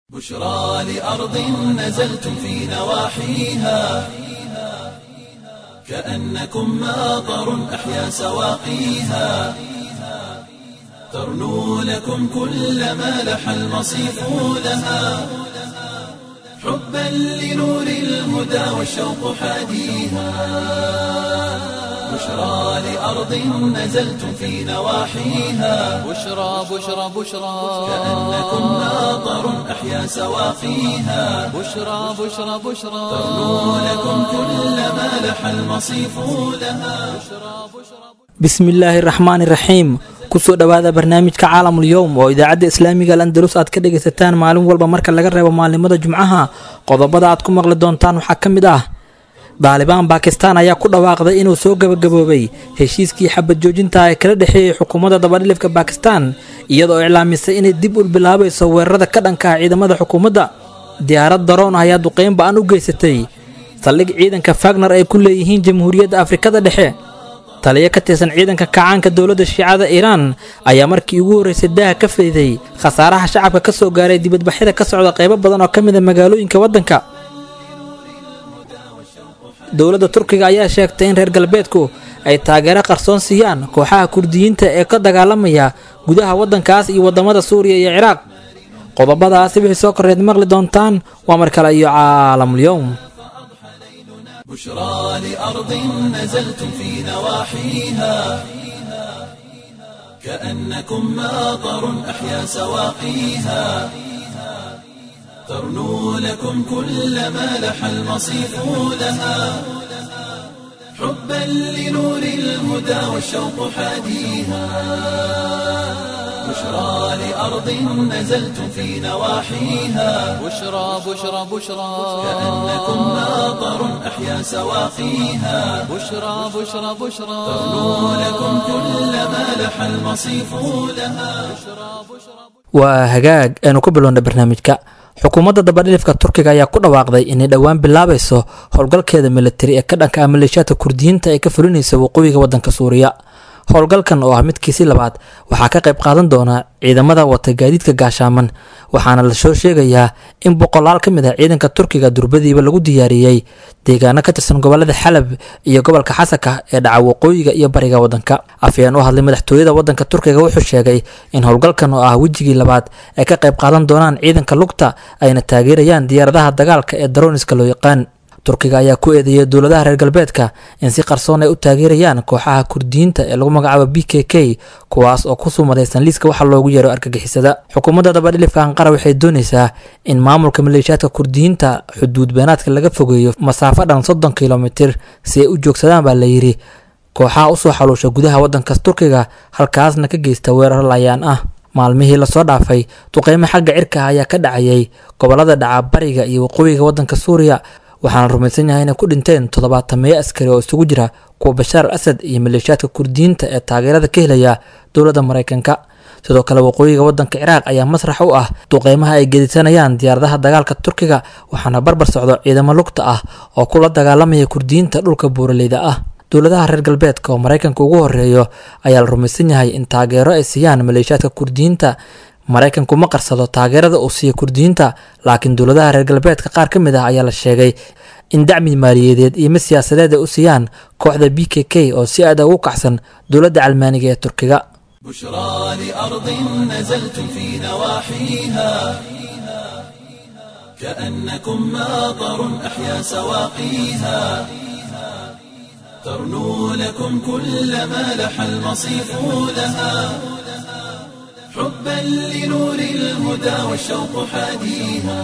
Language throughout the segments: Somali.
بشرى لأرض نزلتم في نواحيها كأنكم ماطر أحيا سواقيها ترنو لكم كل ما لح المصيف لها حبا لنور الهدى والشوق حاديها بشرى لأرض نزلتم في نواحيها بشرى بشرى بشرى كأنكم ماطر أحيا سواقيها بشرى بشرى بشرى ترنو لكم كل ما لح المصيف لها bismillaahi raxmaani raxiim kusoo dhowaada barnaamijka caalamul yowm oo idaacadda islaamiga al andalus aad ka dhagaysataan maalin walba marka laga reebo maalimada jumcaha qodobada aad ku maqli doontaan waxaa ka mid ah daalibaan baakistaan ayaa ku dhawaaqday inuu soo gabagaboobay heshiiskii xabad joojinta ee kala dhexeeyey xukuumadda dabadhilifka baakistaan iyadoo iclaamisay inay dib u bilaabayso weerarada ka dhanka ah ciidamada xukuumadda diyaarad daroon ah ayaa duqeyn ba-an u geysatay saldhig ciidanka fagner ay ku leeyihiin jamhuuriyadda afrikada dhexe taliyo ka tirsan ciidanka kacaanka dowladda shiicada iiraan ayaa markii ugu horreysay daaha ka fayday khasaaraha shacabka ka soo gaaray dibadbaxyada ka socda qaybo badan oo ka mid a magaalooyinka waddanka dowladda turkiga ayaa sheegtay in reer galbeedku ay taageero qarsoon siiyaan kooxaha kurdiyiinta ee ka dagaalamaya gudaha waddankaas iyo waddamada suuriya iyo ciraaq qodobadaasi wixii soo korreed maqli doontaan waa mar kale iyo caalamul yowm بشرى لأرض نزلتم في نواحيها كأنكم ماطر أحيا سواقيها ترنو لكم كل ما لح المصيف لها حبا لنور الهدى والشوق حاديها بشرى لأرض نزلتم في نواحيها بشرى بشرى بشرى كأنكم ماطر أحيا سواقيها بشرى بشرى بشرى ترنو لكم كل ما لح المصيف لها waa hagaag aynu ku bilowna barnaamijka xukuumadda dabadhilifka turkiga ayaa ku dhawaaqday inay dhowaan bilaabayso howlgalkeeda militari ee ka dhanka ah maleeshiyaadka kurdiyiinta ee ka fulinaysa waqooyiga waddanka suuriya howlgalkan oo ah midkiisii labaad waxaa ka qayb qaadan doona ciidamada wata gaadiidka gaashaaman waxaana la soo sheegayaa in boqolaal ka mid ah ciidanka turkiga durbadiiba lagu diyaariyey deegaano ka tirsan gobolada xalab iyo gobolka xasanka ee dhaca waqooyiga iyo bariga waddanka afyeen u hadlay madaxtooyada waddanka turkiga wuxuu sheegay in howlgalkan oo ah wejigii labaad ay ka qayb qaadan doonaan ciidanka lugta ayna taageerayaan diyaaradaha dagaalka ee daroniska loo yaqaan turkiga ayaa ku eedeeyay dowladaha reer galbeedka in si qarsoon ay u taageerayaan kooxaha kurdiyiinta ee lagu magacaabo b k k kuwaas oo ku sumadaysan liiska waxa loogu yeero argagixisada xukuumadda dabadhilifka anqara waxay doonaysaa in maamulka maleeshiyaadka kurdiyiinta xuduud beenaadka laga fogeeyo masaafo dhan soddon kilomitir si ay u joogsadaan baa layidhi kooxaha usoo xaluusha gudaha waddanka turkiga halkaasna ka geysta weerar layaan ah maalmihii lasoo dhaafay duqeymo xagga cirka ah ayaa ka dhacayay gobolada dhaca bariga iyo waqooyiga waddanka suuriya waxaana rumaysan yahay inay ku dhinteen toddobaatameeyo askari oo isugu jira kuwa bashaar al asad iyo maleeshiyaadka kurdiyiinta ee taageerada ka helaya dowladda maraykanka sidoo kale waqooyiga waddanka ciraaq ayaa masrax u ah duqeymaha ay gedisanayaan diyaaradaha dagaalka turkiga waxaana barbar socdo ciidamo lugta ah oo kula dagaalamaya kurdiyiinta dhulka buuraleyda ah dowladaha reer galbeedka oo maraykanka ugu horeeyo ayaa la rumaysan yahay in taageero ay siiyaan maleeshiyaadka kurdiyiinta maraykanku ma qarsado taageerada uu siiya kurdiyiinta laakiin dowladaha reer galbeedka qaar ka mid ah ayaa la sheegay in dacmi maaliyadeed iyo mid siyaasadeed ay u siiyaan kooxda b k k oo si aad ugu kacsan dowladda calmaaniga ee turkiga بشرى لأرض نزلتم في نواحيها كأنكم ماطر أحيا سواقيها ترنو لكم كل ما لح المصيف لها حبا لنور الهدى والشوق حاديها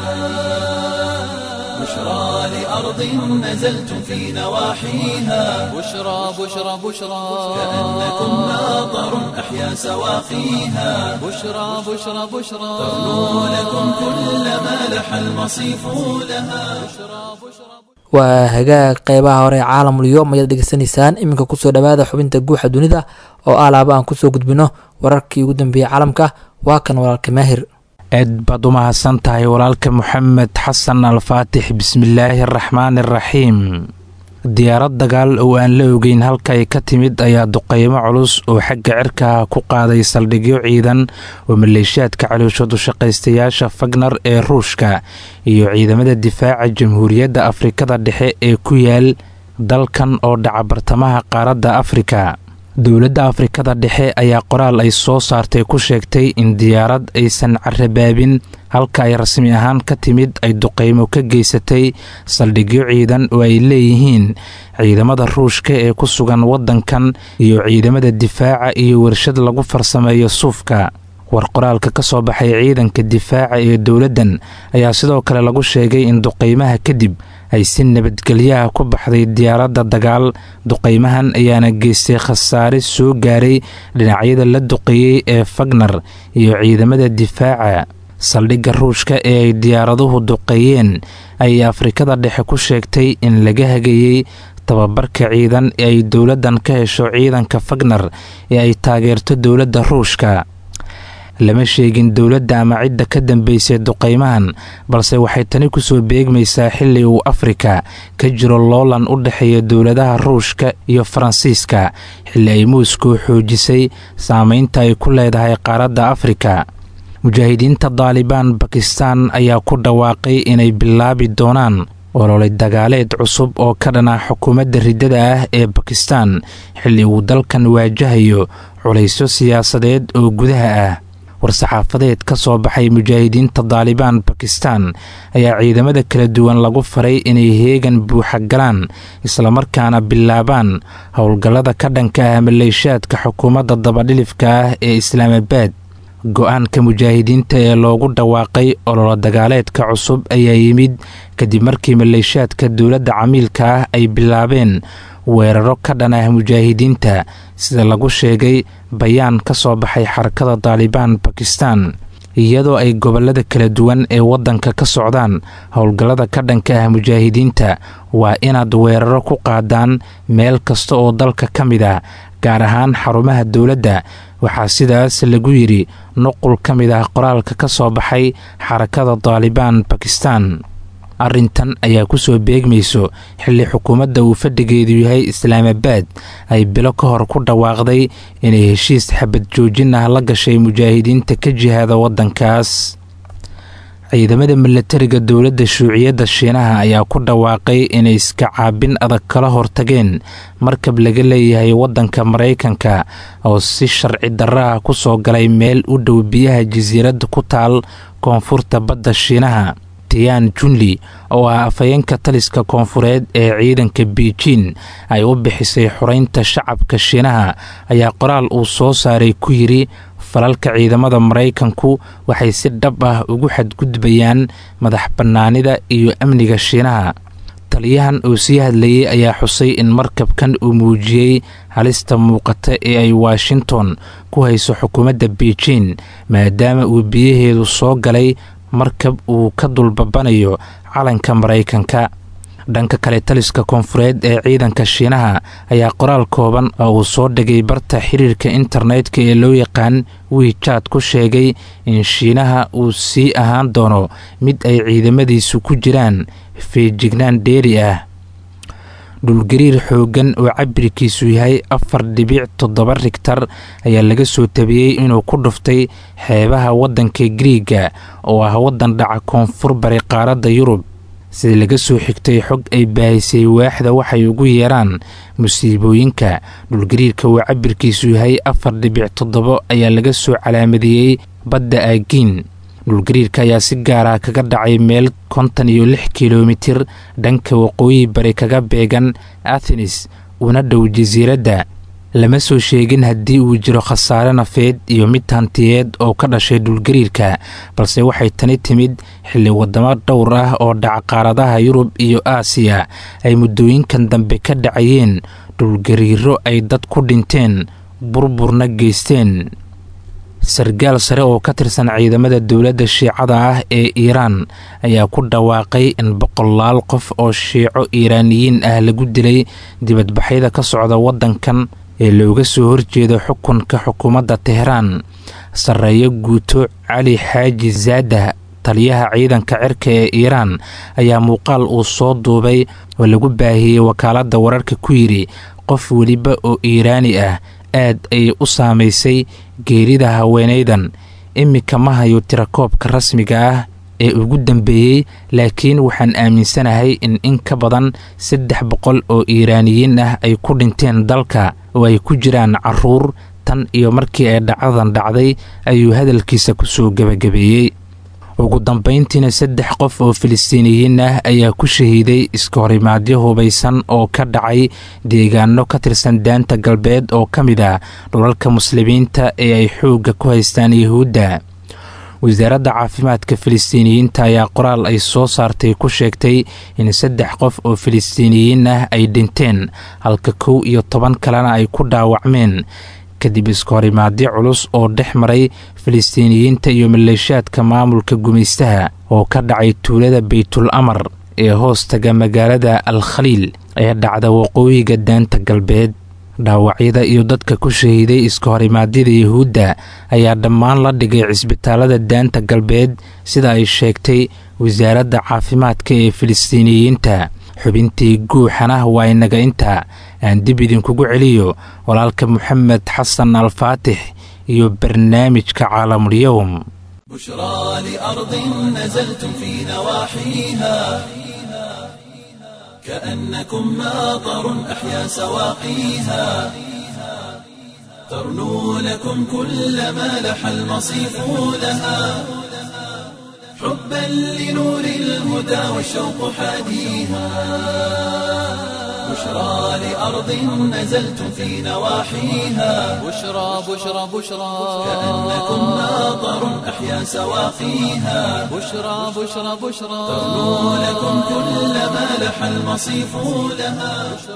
بشرى لأرض نزلتم في نواحيها بشرى بشرى بشرى كأنكم ماطر أحيا سواقيها بشرى بشرى بشرى ترنو لكم كل ما لح المصيف لها waa hagaag qeybaha hore ee caalamul yoom ayaad dhegeysanaysaan iminka kusoo dhawaada xubinta guuxa dunida oo alaaba aan kusoo gudbino wararkii ugu dambeeyey caalamka waa kan walaalka maahir aad baad u mahadsan tahay walaalka moxamed xasan alfaatix bismillaahi araxmaani araxiim diyaarad dagaal oo aan la ogeyn halka ay ka timid ayaa duqeymo culus oo xagga cirka ku qaaday saldhigyo ciidan oo maleeshiyaadka calooshadu shaqaystayaasha fagnar ee ruushka iyo ciidamada difaaca jamhuuriyadda afrikada dhexe ee ku yaal dalkan oo dhaca bartamaha qaaradda afrika dowladda afrikada dhexe ayaa qoraal ay soo saartay ku sheegtay in diyaarad aysan carabaabin halka ay rasmi ahaan ka timid ay duqeymo ka geysatay saldhigyo ciidan oo ay leeyihiin ciidamada ruushka ee ku sugan waddankan iyo ciidamada difaaca iyo warshad lagu farsameeyo suufka war qoraalka ka soo baxay ciidanka difaaca ee dowladdan ayaa sidoo kale lagu sheegay in duqeymaha kadib ay si nabadgelyaha ku baxday diyaaradda dagaal duqeymahan ayaana geystay khasaare soo gaaray dhinacyada la duqeeyey ee fagnar iyo ciidamada difaaca saldhigga ruushka ee ay diyaaraduhu duqeeyeen ayay afrikada dhexe ku sheegtay in laga hagayey tababarka ciidan ee ay dowladdan ka hesho ciidanka fagnar ee ay taageerto dowladda ruushka lama sheegin dowladda ama cidda ka dambeysay duqeymahan balse waxay tani kusoo beegmaysaa xilli uu afrika ka jiro loolan u dhexeeya dowladaha ruushka iyo faransiiska xilli ay muuskow xoojisay saameynta ay ku leedahay qaaradda afrika mujaahidiinta daalibaan bakistan ayaa ku dhawaaqay inay bilaabi doonaan ololay dagaaleed cusub oo ka dhana xukuumadda riddada ah ee bakistan xilli uu dalkan waajahayo culaysyo siyaasadeed oo gudaha ah war-saxaafadeed ka soo baxay mujaahidiinta daalibaan bakistan ayaa ciidamada kala duwan lagu faray inay heegan buuxa galaan islamarkaana bilaabaan howlgallada ka dhanka ah maleeshaadka xukuumadda dabadhilifka ah ee islaamabaad go-aanka mujaahidiinta ee loogu dhawaaqay ololo dagaaleedka cusub ayaa yimid kadib markii maleeshaadka dowladda camiilka ah ay bilaabeen weeraro ka dhan ah mujaahidiinta sida lagu sheegay bayaan ka soo baxay xarakada daalibaan bakistan iyadoo ay gobolada kala duwan ee waddanka ka socdaan howlgallada ka dhanka ah mujaahidiinta waa inaad weeraro ku qaadaan meel kasta oo dalka ka mid ah gaar ahaan xarumaha dowladda waxaa sidaas lagu yidhi nuqul ka mid ah qoraalka ka soo baxay xarakada daalibaan bakistan arrintan ayaa ku soo beegmayso xilli xukuumadda uu fadhigeedu yahay islaamabaad ay bilo ka hor ku dhawaaqday inay heshiis xabad joojin ah la gashay mujaahidiinta ka jihaada waddankaas ciidamada milatariga dowladda shuuciyadda shiinaha ayaa ku dhawaaqay inay iska caabin adag kala hortageen markab laga leeyahay waddanka maraykanka oo si sharci darra ah ku soo galay meel u dhow biyaha jasiiradda ku taal koonfurta badda shiinaha tiyan junli oo ah afhayeenka taliska koonfureed ee ciidanka beijin ay u bixisay xoreynta shacabka shiinaha ayaa qoraal uu soo saaray ku yidhi falalka ciidamada maraykanku waxay si dhab ah ugu xadgudbayaan madax bannaanida iyo amniga shiinaha taliyahan oo sii hadlayay ayaa xusay in markabkan uu muujiyey halista muuqata ee ay washington ku hayso xukuumadda beijin maadaama uu biyaheedu soo galay markab uu ka dulbabanayo calanka maraykanka dhanka kale taliska koonfureed ee ciidanka shiinaha ayaa qoraal kooban oo uu soo dhigay barta xiriirka internetka ee loo yaqaan wiijaad ku sheegay in shiinaha uu sii ahaan doono mid ay ciidamadiisu ku jiraan feejignaan dheeri ah dhulgariir xooggan oo cabirkiisu yahay afar dhibic toddoba rigtar ayaa laga soo tabiyey inuu ku dhuftay xeebaha waddanka griiga oo ah waddan dhaca koonfur bari qaaradda yurub sida laga soo xigtay xog ay baahisay waaxda waxay ugu yeeraan musiibooyinka dhulgariirka oo cabirkiisu yahay afar dhibic toddobo ayaa laga soo calaamadeeyey badda aagiin dhulgariirka ayaa si gaara kaga dhacay meel kontan iyo lix kilomitir dhanka waqooyi bari kaga beegan athenis una dhow jasiiradda lama soo sheegin haddii uu jiro khasaare nafeed iyo mid hantiyeed oo ka dhashay dhulgariirka balse waxay tani timid xilli wadamo dhowr ah oo dhaca qaaradaha yurub iyo aasiya ay muddooyinkan dambe ka dhacayeen dhulgariiro ay dad ku dhinteen burburna geysteen sargaal sare oo ka tirsan ciidamada dowladda shiicada ah ee iiraan ayaa ku dhawaaqay in boqolaal qof oo shiico iiraaniyiin ah lagu dilay dibadbaxyada ka socda waddankan ee looga soo horjeedo xukunka xukuumadda tehraan sarreeyo guuto cali xaaji zaadah taliyaha ciidanka cirka ee iiraan ayaa muuqaal uu soo duubay oo lagu baahiyey wakaaladda wararka ku yidhi qof weliba oo iiraani ah aad ayay u saamaysay geerida haweenaydan iminka ma hayo tirakoobka rasmiga ah ee ugu dambeeyey laakiin waxaan aaminsanahay in in ka badan saddex boqol oo iiraaniyiin ah ay ku dhinteen dalka oo ay ku jiraan caruur tan iyo markii ay dhacdadan dhacday ayuu hadalkiisa ku soo gebagabeeyey ugu dambayntiina saddex qof oo filistiiniyiin ah ayaa ku shahiiday iska horimaadyo hubaysan oo ka dhacay deegaano ka tirsan daanta galbeed oo ka mid ah dhulalka muslimiinta ee ay xoogga ku haystaan yuhuudda wasaaradda caafimaadka filistiiniyiinta ayaa qoraal ay soo saartay ku sheegtay in saddex qof oo filistiiniyiin ah ay dhinteen halka kow iyo toban kalena ay ku dhaawacmeen kadib iska horimaadyo culus oo dhex maray filistiiniyiinta iyo maleeshaadka maamulka gumaystaha oo ka dhacay tuulada baytul amar ee hoos taga magaalada al khaliil ee dhacda waqooyiga daanta galbeed dhaawacyada iyo dadka ku shahiiday iska horimaadyada yuhuudda ayaa dhammaan la dhigay cisbitaalada daanta galbeed sida ay sheegtay wasaaradda caafimaadka ee filistiiniyiinta xubintii guuxana waa inaga inta aan dib idinkugu celiyo walaalka moxamed xasan alfaatix iyo barnaamijka caalamulyowm بشرى لأرض نزلتم في نواحيها كأنكم ماطر أحيا سواقيها ترنو لكم كل ما لح المصيف لها حبا لنور الهدى والشوق حاديها بشرى لأرض نزلتم في نواحيها بشرى بشرى بشرى كأنكم ماطر أحيا سواقيها بشرى بشرى بشرى ترنو لكم كل ما لح المصيف لها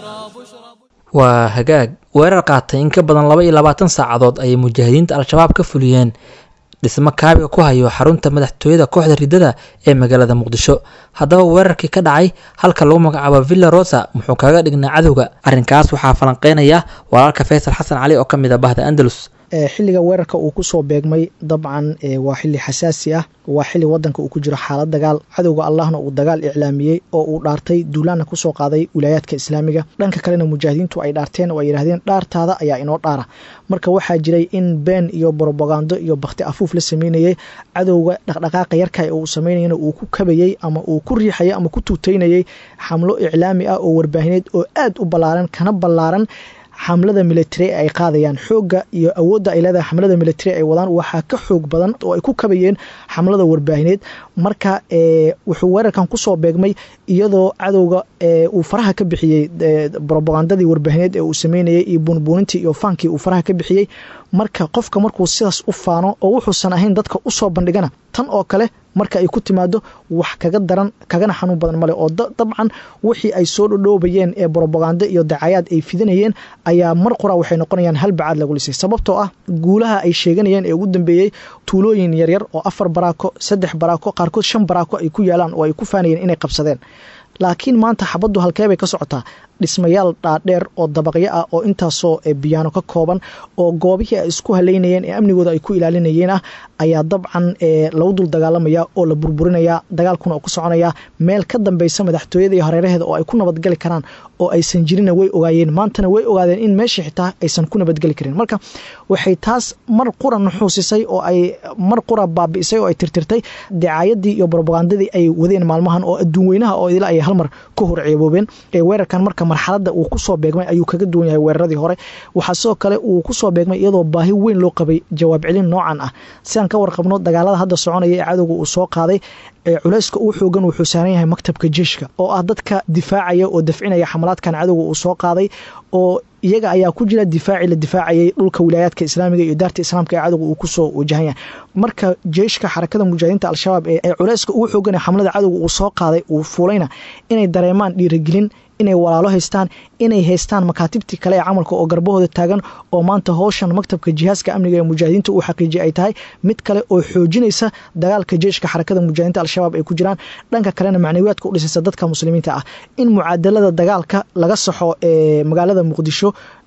waa hagaag weerar qaatay in ka badan laba iyo labaatan saacadood ayay mujaahidiinta al-shabaab ka fuliyeen dhismo kaabiga ku hayo xarunta madaxtooyada kooxda riddada ee magaalada muqdisho haddaba weerarkii ka dhacay halka lagu magacaabo villa rosa muxuu kaga dhignaa cadowga arrinkaas waxaa falanqeynaya walaalka faysal xasan cali oo ka mid ah bahda andalus xilliga weerarka uu kusoo beegmay dabcan waa xili xasaasi ah waa xili wadanka uu ku jiro xaalad dagaal cadowga allahna uu dagaal iclaamiyey oo uu dhaartay duulaanna kusoo qaaday wilaayaadka islaamiga dhanka kalena mujaahidiintu ay dhaarteen oo ay yidhahdeen dhaartaada ayaa inoo dhaara marka waxaa jiray in been iyo brobagando iyo bakti afuuf la sameynayay cadowga dhaqdhaqaaqa yarka uu sameynayana uu ku kabayey ama uu ku riixayay ama ku tuutaynayay xamlo iclaami ah oo warbaahineed oo aad u ballaaran kana ballaaran xamlada military ay qaadayaan xoogga iyo awoodda ay leedahay xamlada military ay wadaan waxaa ka xoog badan oo ay ku kabayeen xamlada warbaahineed marka wuxuu weerarkan kusoo beegmay iyadoo cadowga uu faraha ka bixiyey robagandadii warbaahineed ee uu sameynayay iyo buunbuunintii iyo faankii uu faraha ka bixiyey marka qofka markuu sidaas u faano oo wuxuusan ahayn dadka usoo bandhigana tan oo kale marka ay ku timaado wax kaga daran kagana xanuun badan male oo dabcan wixii ay soo dhodhoobayeen ee brobagando iyo dacayaad ay fidanayeen ayaa mar qura waxay noqonayaan hal bacaad lagu lisay sababtoo ah guulaha ay sheeganayeen ee ugu dambeeyey tuulooyin yaryar oo afar baraako saddex baraako qaarkood shan baraako ay ku yaalaan oo ay ku faanayeen inay qabsadeen laakiin maanta xabaddu halkeebay ka socotaa dhismayaal dhaadheer oo dabaqyo ah oo intaasoo biyaano ka kooban oo goobihii ay isku haleynayeen ee amnigooda ay ku ilaalinayeen ah ayaa dabcan lagu dul dagaalamaya oo la burburinaya dagaalkuna oo ku soconaya meel ka dambeysa madaxtooyada iyo hareeraheeda oo ay ku nabadgeli karaan oo aysan jirina way ogaayeen maantana way ogaadeen in meeshii xitaa aysan ku nabadgeli karin marka waxay taas mar qura nuxuusisay oo ay mar qura baabi'isay oo ay tirtirtay dacaayadii iyo brobagandadii ay wadeen maalmahan oo adduun weynaha oo idila ay halmar ka hor ceeboobeen weerarkan marka marxaladda uu kusoo beegmay ayuu kaga duwan yahay weeraradii hore waxaa sidoo kale uu kusoo beegmay iyadoo baahi weyn loo qabay jawaab celin noocan ah sidaan ka warqabno dagaalada hadda soconaya ee cadowga uu soo qaaday culayska uu xoogan wuxuu saaran yahay maktabka jeeshka oo ah dadka difaacaya oo dafcinaya xamalaadkan cadowga uu soo qaaday oo iyaga ayaa ku jira difaacii la difaacayay dhulka wilaayaadka islaamiga iyo daarta islaamka ee cadowga uu kusoo wajahan yahay marka jeeshka xarakada mujaahidiinta al-shabaab ee culayska ugu xoogan ee xamlada cadowga uu soo qaaday uu fuulayna inay dareemaan dhiirigelin inay walaalo haystaan inay haystaan makaatibtii kale ee camalka oo garbahooda taagan oo maanta howshan maktabka jihaaska amniga ee mujaahidiinta uu xaqiijiyay ay tahay mid kale oo xoojinaysa dagaalka jeeshka xarakada mujaahidiinta al-shabaab ay ku jiraan dhanka kalena macnawiyaadka u dhisaysa dadka muslimiinta ah in mucaadalada dagaalka laga saxo ee magaalada muqdisho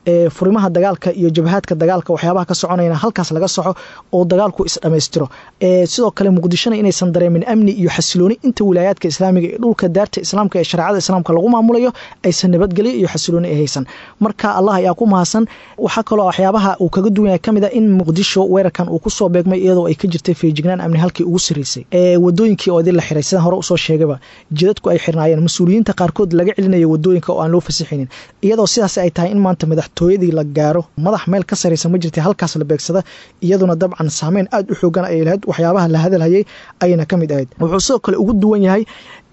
furimaha dagaalka iyo jabhaadka dagaalka waxyaabaha ka soconayna halkaas laga soxo oo dagaalku isdhammaystiro sidoo kale muqdishona inaysan dareemin amni iyo xasilooni inta wilaayaadka islaamiga ee dhulka daarta islaamka ee shareecada islaamka lagu maamulayo aysan nabadgelyo iyo xasilooni ay haysan marka allah ayaa ku mahadsan waxaa kaloo waxyaabaha uu kaga duwan yahay kamid a in muqdisho weerarkan uu kusoo beegmay iyadoo ay ka jirtay feejignaan amni halkii ugu sarreysay wadooyinkii oo idin la xiray sidaan hore usoo sheegaba jidadku ay xirnaayeen mas-uuliyiinta qaarkood laga celinaya wadooyinka oo aan loo fasixinin iyadoo sidaas ay tahay in maanta madaxtooyadii la gaaro madax meel ka sarreysa ma jirta halkaas la beegsada iyaduna dabcan saameyn aada u xoogan ayay lahayd waxyaabaha la hadalhayay ayayna ka mid ahayd wuxuu sidoo kale ugu duwan yahay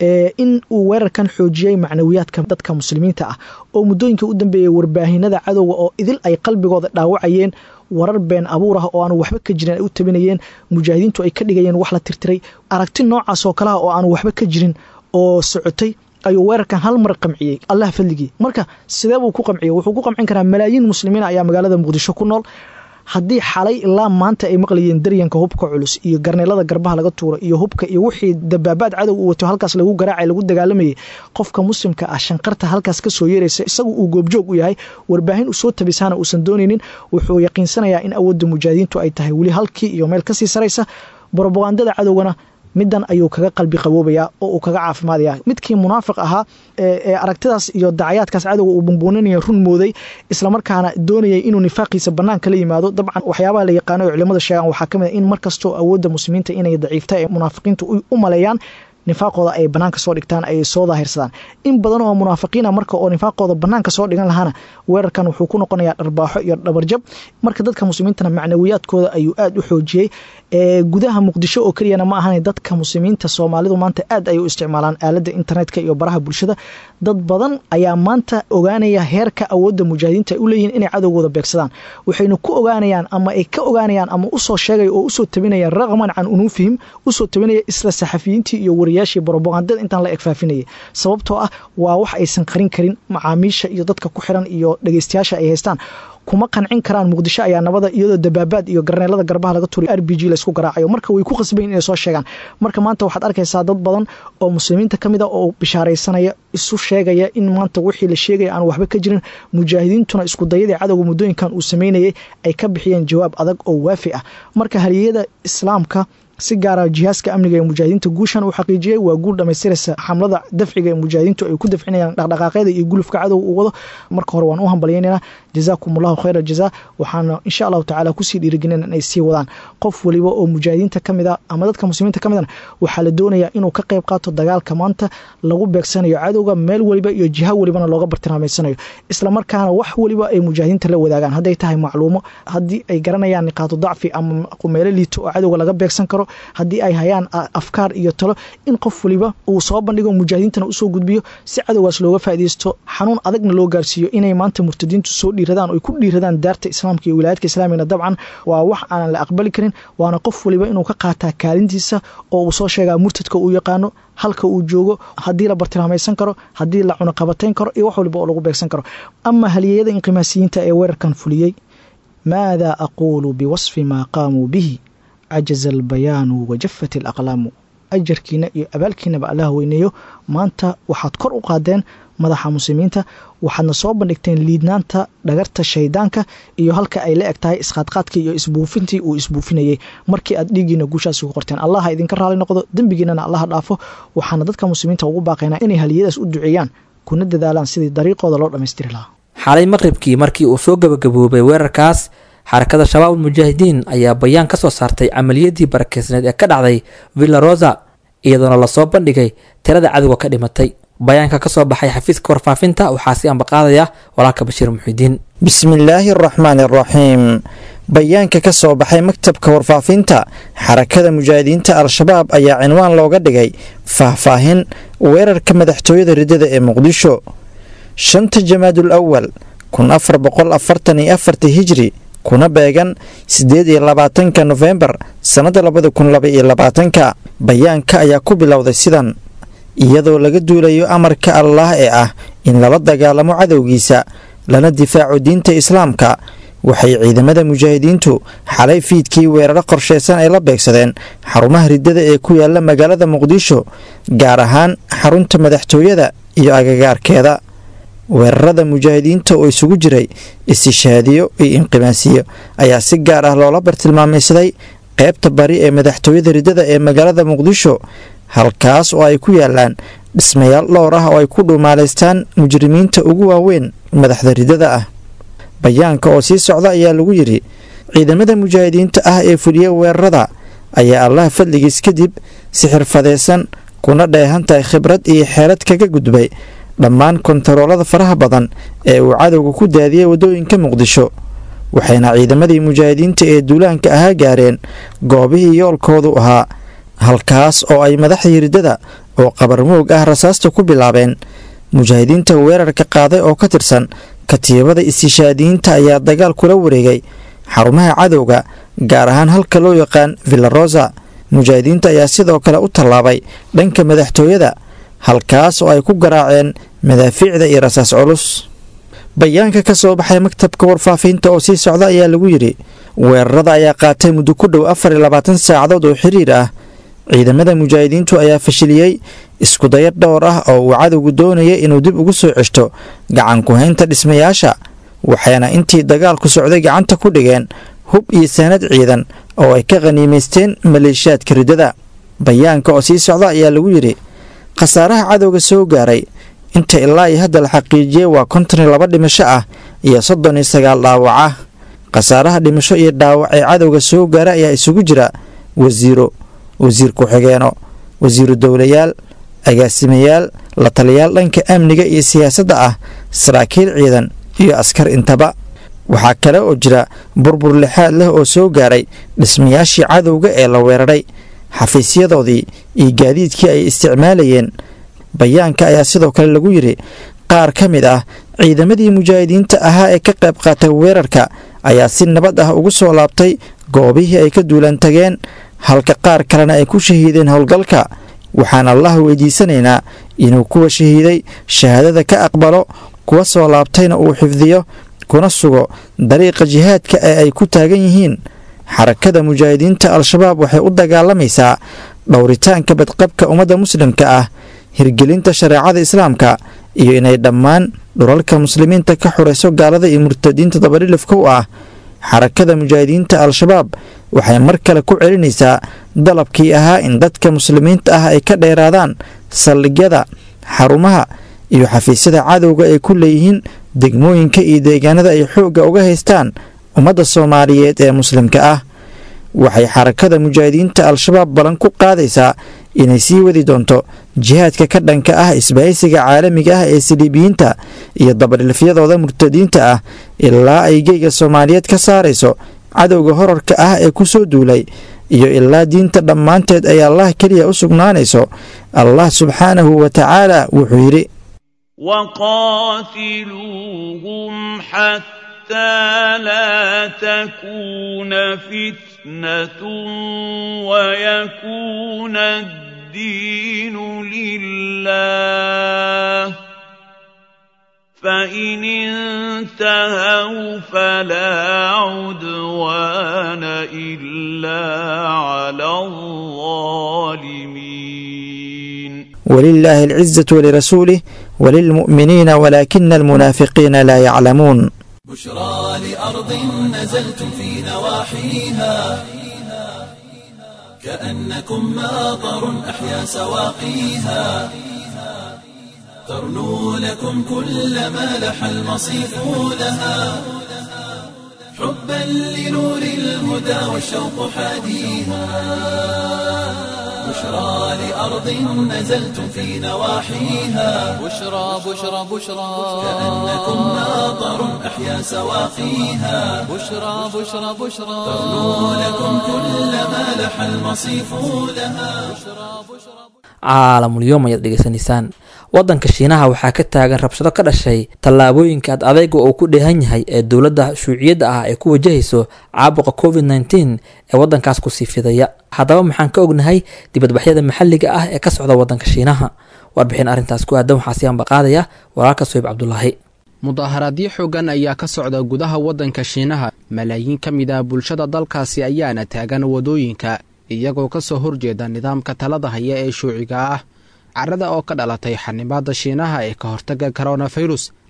in uu weerarkan xoojiyey macnawiyaadka dadka muslimiinta ah oo muddooyinka u dambeeyay warbaahinada cadowga oo idil ay qalbigooda dhaawacayeen warar been abuur ah oo aanu waxba ka jirin ay u tabinayeen mujaahidiintu ay ka dhigayeen wax la tirtiray aragti noocaas oo kaleha oo aanu waxba ka jirin oo socotay ayuu weerarkan hal mar qamciyey allah fadligii marka sidee buu ku qamciyey wuxuu ku qamcin karaa malaayiin muslimiin ayaa magaalada muqdisho ku nool haddii xalay ilaa maanta ay maqlayeen daryanka hubka culus iyo garneelada garbaha laga tuuro iyo hubka iyo wixii dabaabaad cadow u wato halkaas lagu garaacay lagu dagaalamayay qofka muslimka ah shanqarta halkaas kasoo yeeraysa isagu uu goobjoog u yahay warbaahin usoo tabisaana uusan doonaynin wuxuu yaqiinsanayaa in awoodda mujaahidiintu ay tahay weli halkii iyo meel kasii saraysa brobagandada cadowgana midan ayuu kaga qalbi qaboobaya oo uu kaga caafimaadaya midkii munaafiq ahaa ee aragtidaas iyo dacayaadkaas cadowga uu bumbuuninaya run mooday islamarkaana doonayay inuu nifaaqiisa banaanka la yimaado dabcan waxyaabaha la yaqaano oo culimada sheegaan waxaa kamid a in markastoo awoodda muslimiinta inay daciifta ee munaafiqiintu u maleeyaan nifaaqooda ay banaanka soo dhigtaan ay soo daahirsadaan in badan oo munaafiqiina marka oo nifaaqooda banaanka soo dhigan lahaana weerarkan wuxuu ku noqonayaa dharbaaxo iyo dhabarjab marka dadka muslimiintana macnawiyaadkooda ayuu aada u xoojiyey gudaha muqdisho oo keliyana ma ahan dadka muslimiinta soomaalidu maanta aad ay u isticmaalaan aalada internetka iyo baraha bulshada dad badan ayaa maanta ogaanaya heerka awoodda mujaahidiinta ay u leeyihin inay cadowgooda beegsadaan waxayna ku ogaanayaan ama ay ka ogaanayaan ama usoo sheegaya oo usoo tabinaya raqman can unuufihim usoo tabinaya isla saxafiyiintii iyo wariyaashii brobagandada intaan la egfaafinayay sababtoo ah waa wax aysan qarin karin macaamiisha iyo dadka ku xiran iyo dhegeystayaasha ay haystaan kuma qancin karaan muqdisho ayaa nabada iyadoo dabaabaad iyo garneelada garbaha laga turay r b g laysku garaacayo marka way ku qasbayin inay soo sheegaan marka maanta waxaad arkaysaa dad badan oo muslimiinta ka mid a oo bishaaraysanaya isu sheegaya in maanta wixii la sheegaya aan waxba ka jirin mujaahidiintuna isku dayadii cadowga muddooyinkan uu sameynayay ay ka bixiyeen jawaab adag oo waafi ah marka haliyada islaamka si gaara jihaaska amniga ee mujaahidiinta guushan uu xaqiijiyey waa guul dhamaystiraysa xamlada dafciga ee mujaahidiintu ay ku dafcinayaan dhaqdhaqaaqyada iyo gulufka cadow uu wado marka hore waan u hambalyaynayna jazaakum allahu khayra jazaa waxaana insha allahu tacala kusii dhiirigelina inay sii wadaan qof waliba oo mujaahidiinta kamid a ama dadka muslimiinta ka midana waxaa la doonayaa inuu ka qayb qaato dagaalka maanta lagu beegsanayo cadowga meel waliba iyo jiha walibana looga bartilmaameysanayo islamarkaana wax waliba ay mujaahidiinta la wadaagaan hadday tahay macluumo haddii ay garanayaan niqaatu dacfi ama meelo liito oo cadowga laga beegsan karo haddii ay hayaan afkaar iyo talo in qof waliba uu soo bandhigo mujaahidiintana usoo gudbiyo si cadowgaas looga faaideysto xanuun adagna loo gaarsiiyo inay maanta murtadiintu soo dhiiradaan oy ku dhiiradaan daarta islaamka iyo wilaayadka islaamigana dabcan waa wax aanan la aqbali karin waana qof waliba inuu ka qaataa kaalintiisa oo uu soo sheegaa murtadka uu yaqaano halka uu joogo haddii la bartilmaamaysan karo haddii la cunaqabatayn karo iyo wax waliba oo lagu beegsan karo ama haliyeyada inqimaasiyiinta ee weerarkan fuliyey maada aquulu biwasfi maa qaamuu bihi cajaza albayaanu wajafat alaqlaamu ajarkiina iyo abaalkiinaba allah weyneeyo maanta waxaad kor u qaadeen madaxa muslimiinta waxaadna soo bandhigteen liidnaanta dhagarta shaydaanka iyo halka ay la eg tahay isqaadqaadkii iyo isbuufintii uu isbuufinayey markii aad dhiiggiina guushaasi ku qorteen allah ha idinka raali noqdo dembigiinana allaha dhaafo waxaana dadka muslimiinta ugu baaqaynaa inay haliyadaas u duceeyaan kuna dadaalaan sidii dariiqooda loo dhammaystiri lahaa xalay maqribkii markii uu soo gabagaboobay weerarkaas xarakada shabaab ulmujaahidiin ayaa bayaan ka soo saartay camaliyadii barakeysneed ee ka dhacday villa rosa iyadoona lasoo bandhigay tirada cadowga ka dhimatay bayaanka ka soo baxay xafiiska warfaafinta waxaa si ambaqaadaya walaalka bashiir muxidiin bismillaahi araxmaani araxiim bayaanka ka soo baxay maktabka warfaafinta xarakada mujaahidiinta al-shabaab ayaa cinwaan looga dhigay faahfaahin weerarka madaxtooyada ridada ee muqdisho shanta jamaadul awal kun afar boqol afartan iyo afartii hijri kuna beegan siddeed iyo labaatanka nofembar sannada labada kun laba iyo labaatanka bayaanka ayaa ku bilowday sidan iyadoo laga duulayo amarka allaah ee ah in lala dagaalamo cadowgiisa lana difaaco diinta islaamka waxay ciidamada mujaahidiintu xalay fiidkii weeraro qorshaysan ay la beegsadeen xarumaha riddada ee ku yaala magaalada muqdisho gaar ahaan xarunta madaxtooyada iyo agagaarkeeda weerarada mujaahidiinta oo isugu jiray istishaadiyo iyo inqimaasiyo ayaa si gaar ah loola bartilmaamaysaday qaybta bari ee madaxtooyada riddada ee magaalada muqdisho halkaas oo ay ku yaalaan dhismayaal dhowr ah oo ay ku dhuumaalaystaan mujrimiinta ugu waaweyn madaxda riddada ah bayaanka oo sii socda ayaa lagu yidhi ciidamada mujaahidiinta ah ee fuliya weerarada ayaa allaha fadligiis kadib si xirfadaysan kuna dheehan tahay khibrad iyo xeelad kaga gudbay dhammaan kontaroolada faraha badan ee uu cadowga ku daadiyey waddooyinka muqdisho waxayna ciidamadii mujaahidiinta ee duulaanka ahaa gaareen goobihii yoolkoodu ahaa halkaas oo ay madaxdii riddada oo qabarmoog ah rasaasta ku bilaabeen mujaahidiinta weerarka qaaday oo ka tirsan katiibada istishaadiyiinta ayaa dagaal kula wareegay xarumaha cadowga gaar ahaan halka loo yaqaan villarosa mujaahidiinta ayaa sidoo kale u tallaabay dhanka madaxtooyada halkaas oo ay ku garaaceen madaafiicda iyo rasaas culus bayaanka ka soo baxay maktabka warfaafinta oo sii socda ayaa lagu yidhi weerarada ayaa qaatay muddo ku dhow afar iyo labaatan saacadood oo xiriir ah ciidamada mujaahidiintu ayaa fashiliyey iskudayar dhowr ah oo uu cadowgu doonayay inuu dib ugu soo ceshto gacan ku-haynta dhismayaasha waxayna intii dagaalku socday gacanta ku dhigeen hub iyo saanad ciidan oo ay ka khaniimaysteen maleeshiyaadka riddada bayaanka oo sii socda ayaa lagu yidhi khasaaraha cadowga soo gaaray inta ilaa iyo hadda la xaqiijiyey waa konton iyo laba dhimasho ah iyo soddon iyo sagaal dhaawac ah khasaaraha dhimasho iyo dhaawac ee cadowga soo gaara ayaa isugu jira wasiiro wasiir ku-xigeeno wasiiru dowlayaal agaasimayaal la taliyaal dhanka amniga iyo siyaasadda ah saraakiil ciidan iyo askar intaba waxaa kale oo jira burbur lixaad leh oo soo gaaray dhismayaashii cadowga ee la weeraray xafiisyadoodii iyo gaadiidkii ay isticmaalayeen bayaanka ayaa sidoo kale lagu yidhi qaar ka mid ah ciidamadii mujaahidiinta ahaa ee ka qayb qaatay weerarka ayaa si nabad ah ugu soo laabtay goobihii ay ka duulan tageen halka qaar kalena ay ku shahiideen howlgalka waxaan allah weydiisanaynaa inuu kuwa shahiiday shahaadada ka aqbalo kuwa soo laabtayna uu xifdiyo kuna sugo dariiqa jihaadka ee ay ku taagan yihiin xarakada mujaahidiinta al-shabaab waxay u dagaalamaysaa dhowritaanka badqabka ummadda muslimka ah hirgelinta shareecada islaamka iyo inay dhammaan dhulalka muslimiinta ka xurayso gaalada iyo murtadiinta dabadhilifka u ah xarakada mujaahidiinta al-shabaab waxay mar kale ku celinaysaa dalabkii ahaa in dadka muslimiinta ah ay ka dheeraadaan saldhigyada xarumaha iyo xafiisyada cadowga ay ku leeyihiin degmooyinka iyo deegaanada ay xoogga uga haystaan ummadda soomaaliyeed ee muslimka ah waxay xarakada mujaahidiinta al-shabaab ballan ku qaadaysaa inay sii wadi doonto jihaadka ka dhanka ah isbahaysiga caalamiga ah ee siliibiyiinta iyo dabadhilfyadooda murtadiinta ah ilaa ay geyga soomaaliyeed ka saarayso cadowga horarka ah ee ku soo duulay iyo ilaa diinta dhammaanteed ay allah keliya u sugnaanayso allah subxaanahu wa tacaala wuxuu yidhi وقاتلوهم حتى لا تكون فتنة ويكون الدين لله فإن انتهوا فلا عدوان إلا على الظالمين ولله العزة ولرسوله وللمؤمنين ولكن المنافقين لا يعلمون بشرى لأرض نزلتم في نواحيها كأنكم ماطر أحيا سواقيها ترنو لكم كل ما لح المصيف لها حبا لنور الهدى والشوق حاديها بشرى لأرض نزلتم في نواحيها بشرى بشرى بشرى كأنكم ماطر أحيا سواقيها بشرى بشرى بشرى ترنو لكم كل ما لح المصيف لها caalamulyoom ayaad dhegeysanaysaan waddanka shiinaha waxaa ka taagan rabshado ka dhashay tallaabooyinka ad adayga uu ku dheehan yahay ee dowladda shuuciyadda ah ay ku wajahayso caabuqa covid nteen ee waddankaas kusii fidaya haddaba maxaan ka ognahay dibadbaxyada maxalliga ah ee ka socda waddanka shiinaha warbixin arrintaas ku aadan waxaa siyaanba qaadaya walaalka soyib cabdulaahi mudaharaadyo xoogan ayaa ka socda gudaha waddanka shiinaha malaayiin ka mid ah bulshada dalkaasi ayaana taagan wadooyinka iyagoo ka soo horjeeda nidaamka talada haya ee shuuciga ah carada oo ka dhalatay xanimaada shiinaha ee ka hortaga koronafirus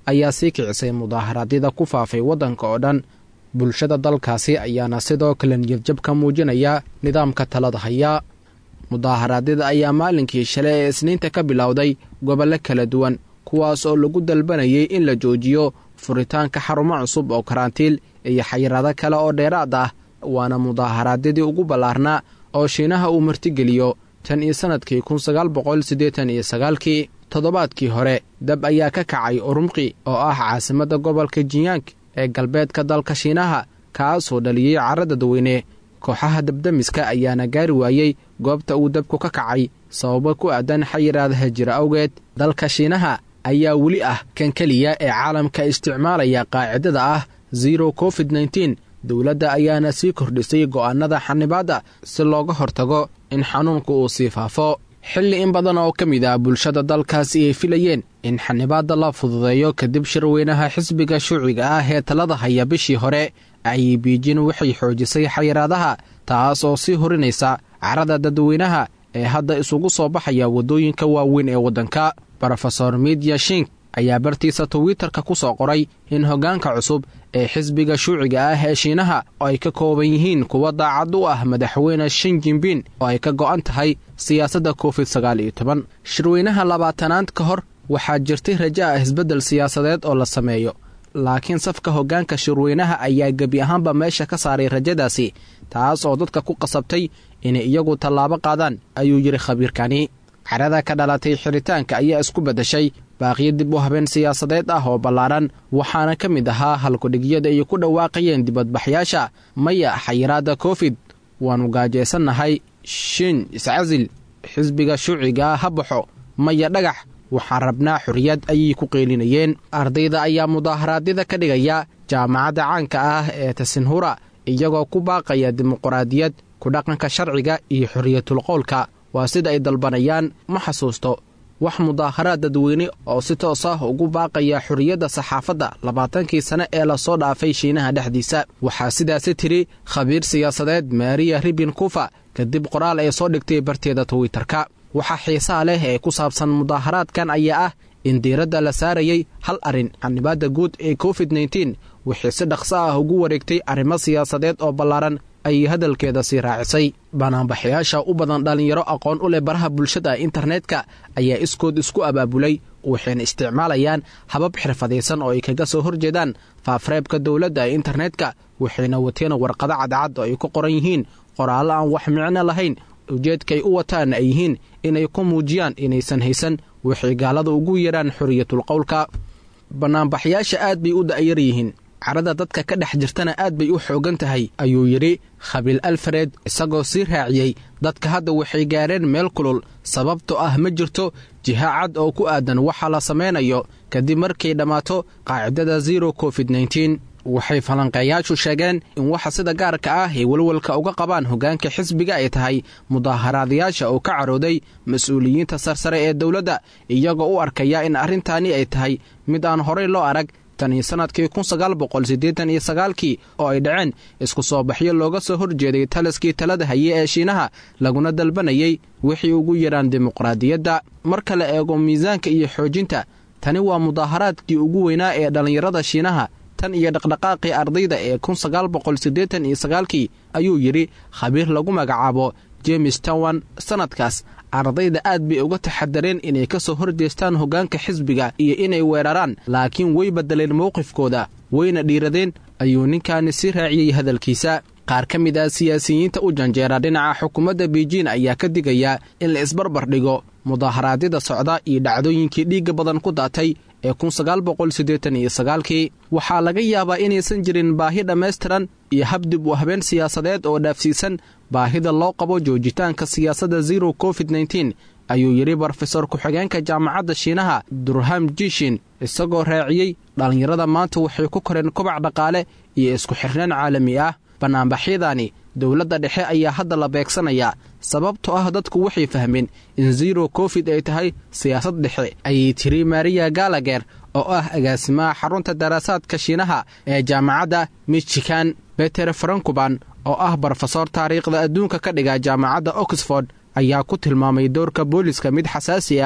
ayaa sii kicisay mudaaharaadyada ku faafay waddanka oo dhan bulshada dalkaasi ayaana sidoo kale niyadjab ka muujinaya nidaamka talada haya mudaaharaadyada ayaa maalinkii shalay ee isniinta ka bilowday gobollo kala duwan kuwaas oo lagu dalbanayay in la joojiyo furitaanka xarumo cusub oo karantiil iyo xayiraado kale oo dheeraad ah waana mudaaharaadyadii ugu ballaarnaa oo shiinaha uu martigeliyo tan iyo sannadkii kun sagaal boqol siddeetan iyo sagaalkii toddobaadkii hore dab ayaa ka kacay urumqi oo ah caasimadda gobolka jinyaang ee galbeedka dalka shiinaha kaasoo dhaliyey carra dadweyne kooxaha dabdamiska ayaana gaari waayey goobta uu dabku ka kacay sababo ku aadan xayiraadaha jira awgeed dalka shiinaha ayaa weli ah kan keliya ee caalamka isticmaalaya qaacidada ah zero covid nteen dowladda ayaana sii kordhisay go'aannada xanibaadda si looga hortago in xanuunku uu sii faafo xilli in badan oo ka mid ah bulshada dalkaasi ay filayeen in xanibaadda la fududeeyo kadib shirweynaha xisbiga shuuciga ah ee talada haya bishii hore ayay biijin waxay xoojisay xayiraadaha taas oo sii horinaysa carada dadweynaha ee hadda isugu soo baxaya waddooyinka waaweyn ee waddanka rofesor midya shink ayaa bartiisa twitterka ku soo qoray in hoggaanka cusub ee xisbiga shuuciga ah ee shiinaha oo ay ka kooban yihiin kuwa daacad u ah madaxweyne shin jinbin oo ay ka go'an tahay siyaasadda covid sagaal iyo toban shirweynaha labaatanaad ka hor waxaa jirtay raja ah isbeddel siyaasadeed oo la sameeyo laakiin safka hoggaanka shirweynaha ayaa gebi ahaanba meesha ka saaray rajadaasi taas oo dadka ku qasabtay inay iyagu tallaabo qaadaan ayuu yidhi khabiirkani carada ka dhalatay xiritaanka ayaa isku beddeshay baaqiyo dib u habeen siyaasadeed ah oo ballaaran waxaana ka mid ahaa halkudhigyada ay ku dhawaaqayeen dibadbaxyaasha maya xayiraadda covid waannu gaajaysannahay shin iscasil xisbiga shuuciga ha baxo maya dhagax waxaan rabnaa xorriyad ayay ku qeylinayeen ardayda ayaa mudaaharaadyada ka dhigaya jaamacadda caanka ah ee tasinhura iyagoo ku baaqaya dimuqraadiyad ku dhaqanka sharciga iyo xorriyatul qowlka waa sida ay dalbanayaan ma xasuusto wax mudaaharaad dadweyne oo si toos ah ugu baaqaya xorriyadda saxaafadda labaatankii sane ee lasoo dhaafay shiinaha dhexdiisa waxaa sidaasi tidhi khabiir siyaasadeed maariya ribin kufa kadib qoraal ay soo dhigtay barteeda twitterka waxaa xiisaha leh ee ku saabsan mudaaharaadkan ayaa ah in diiradda la saarayay hal arrin xanibaadda guud ee covid nteen wixii si dhaqso ah ugu wareegtay arrimo siyaasadeed oo ballaaran ayay hadalkeeda sii raacisay banaanbaxayaasha u badan dhallinyaro aqoon u leh baraha bulshada internetka ayaa iskood isku abaabulay waxayna isticmaalayaan habab xirfadaysan oo ay kaga soo horjeedaan faafreebka dowladda ee internetka waxayna wateen warqado cadcad oo ay ku qoran yihiin qoraallo aan wax micno lahayn ujeedkaay u wataan ay yihiin inay ku muujiyaan inaysan haysan waxay gaalada ugu yeedhaan xoriyatul qowlka bannaanbaxyaasha aad bay u da'yar yihiin carada dadka ka dhex jirtana aad bay u xoogan tahay ayuu yidhi khabiil alfared isagoo sii raaciyey dadka hadda waxay gaadheen meel kulul sababtoo ah ma jirto jiha cad oo ku aadan waxa la samaynayo kadib markay dhammaato qaacidada zero covid nteen waxay falanqeeyaashu sheegeen in waxa sida gaarka ah ay walwalka uga qabaan hoggaanka xisbiga ay tahay mudaaharaadayaasha oo ka carooday mas-uuliyiinta sarsare ee dowladda iyagoo u arkaya in arrintaani ay tahay mid aan horay loo arag tanii sannadkii kun sagaal boqol siddeetan iyo sagaalkii oo ay dhaceen isku soo baxyo looga soo horjeeday taliskii talada haye ee shiinaha laguna dalbanayay wixii ugu yidhaan dimuqraadiyadda marka la eego miisaanka iyo xoojinta tani waa mudaaharaadkii ugu weynaa ee dhallinyarada shiinaha tan iyo dhaqdhaqaaqii ardayda ee kun sagaal boqol siddeetan iyo sagaalkii ayuu yidhi khabiir lagu magacaabo james towan sannadkaas ardayda aad bay uga taxadareen inay ka soo horjeestaan hoggaanka xisbiga iyo inay weeraraan laakiin way beddeleen mowqifkooda wayna dhiiradeen ayuu ninkaani sii raaciyey hadalkiisa qaar ka mid ah siyaasiyiinta u janjeera dhinaca xukuumadda beijin ayaa ka digaya in la isbarbar dhigo mudaaharaadyada socda iyo dhacdooyinkii dhiigga badan ku daatay ee kun sagaal boqol siddeetan iyo sagaalkii waxaa laga yaabaa inaysan jirin baahi dhammaystiran iyo habdib u habeen siyaasadeed oo dhaafsiisan baahida loo qabo joojitaanka siyaasadda zero covid nteen ayuu yidhi brofesor ku-xigeenka jaamacadda shiinaha durham jishin isagoo raaciyey dhallinyarada maanta waxay ku koreen kobac dhaqaale iyo isku xirnaan caalami ah bannaanbaxyadani dowladda dhexe ayaa hadda la beegsanayaa sababtoo ah dadku waxay fahmeen in zero covid ay tahay siyaasad dhexe ayay tiri mariya galager oo ah agaasimaha xarunta daraasaadka shiinaha ee jaamacadda michigan beter frankuban oo ah brofesor taariikhda adduunka ka dhiga jaamacadda oxford ayaa ku tilmaamay doorka booliska mid xasaasi ah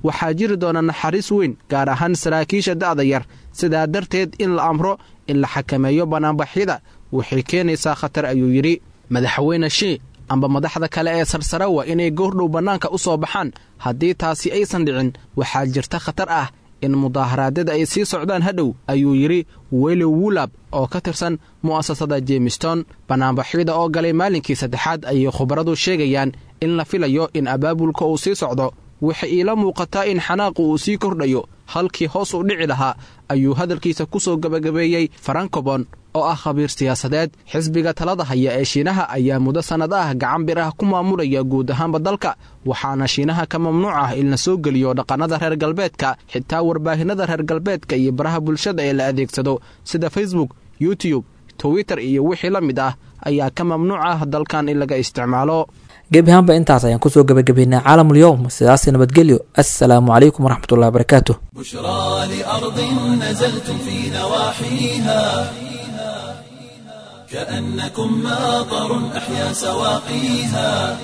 waxaa jiri doona naxariis weyn gaar ahaan saraakiisha da'da yar sidaa darteed in la amro in la xakameeyo bannaanbaxyada waxay keenaysaa khatar ayuu yidhi madaxweyne shii amba madaxda kale ee sarsare waa inay goordhow bannaanka u soo baxaan haddii taasi aysan dhicin waxaa jirta khatar ah in mudaaharaadyada ay sii socdaan hadhow ayuu yidhi weli wulab oo ka tirsan mu'asasada jemiston bannaanbaxyada oo galay maalinkii saddexaad ayay khubaradu sheegayaan in la filayo in abaabulka uu sii socdo waxay iila muuqataa in xanaaqu uu sii kordhayo halkii hoos u dhici lahaa ayuu hadalkiisa ku soo gebagabeeyey farankobon oo ah khabiir siyaasadeed xisbiga talada haya ee shiinaha ayaa muddo sannad ah gacan bir ah ku maamulaya guud ahaanba dalka waxaana shiinaha ka mamnuuc ah in la soo geliyo dhaqannada reer galbeedka xitaa warbaahinada reer galbeedka iyo baraha bulshada ee la adeegsado sida facebook youtube twitter iyo wixii la mid ah ayaa ka mamnuuc ah dalkan in laga isticmaalo gebi ahaanba intaas ayaan kusoo gebagabeynay caalamul yowm sidaas nabadgelyo assalaamu calaykum waraxmatullahi wabarakaatu بشرى لأرض نزلتم في نواحيها كأنكم ماطر أحيا سواقيها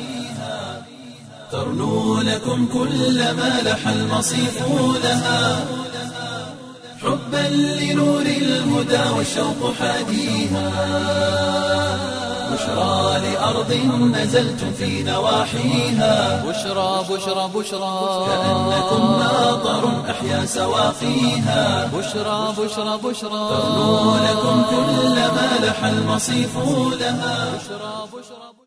ترنو لكم كل ما لح المصيف لها حبا لنور الهدى والشوق حاديها بشرى لأرض نزلتم في نواحيها بشرى بشرى بشرى كأنكم ماطر أحيا سواقيها بشرى بشرى بشرى ترنو لكم كل ما لح المصيف لها بشرى بشرى